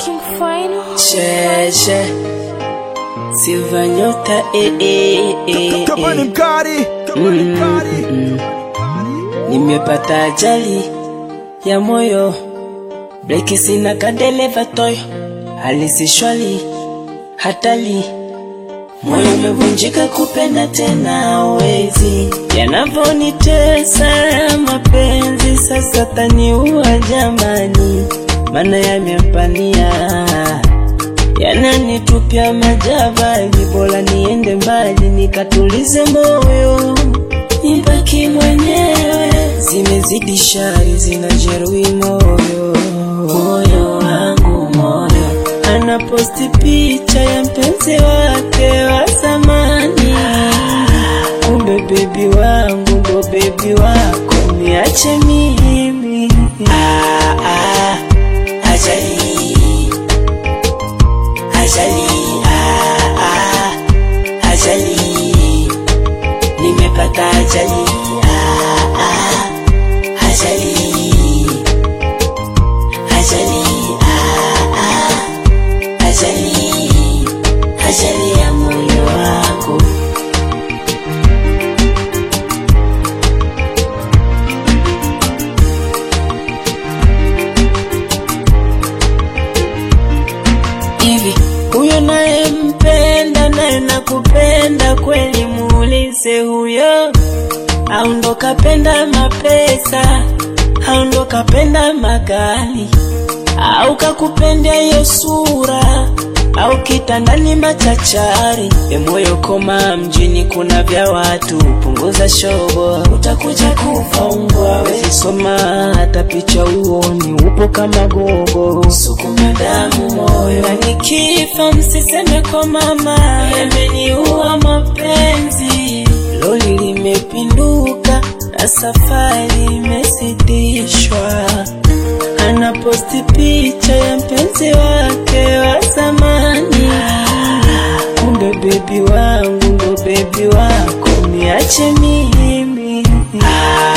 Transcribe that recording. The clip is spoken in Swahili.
King Final. Cheche Silva nyota eh, eh, eh, Kama ni eh. mkali, kama ni mkali. Nimepata ajali ya moyo Breki sina kadereva toyo Hali si shwari hatari Moyo umevunjika kupenda tena wezi Yanavonitesa mapenzi sasa taniua jamani Mana yamempania yananitupia majabali, bora niende mbali nikatulize moyo, nibaki mwenyewe. Zimezidi shari, zinajeruhi moyo, moyo wangu moyo. Anaposti picha ya mpenzi wake wa zamani, kumbe bebi wangu ndo bebi wako, niache mimi. Ah, ah, ajali ajali ah, ah, ajali nimepata ajali ah, ah, ajali ajali ah, ah, ajali ajali ya moyo wangu hivi huyo naye mpenda naye nakupenda kweli, muulize huyo, au ndo kapenda mapesa, au ndo kapenda magari, au kakupenda hiyo sura, au kitandani machachari. E moyo koma, mjini kuna vya watu, punguza shobo, utakuja kufa umbwa. Wezi soma hata picha uoni, upo kama gogo, sukuma damu moyo, na nikifa msiseme kwa mama, yameniua mapenzi. Loli limepinduka na safari imesitishwa anaposti picha ya mpenzi wake wa zamani, kumbe bebi wangu ndo bebi wako, niache mimi. Ah,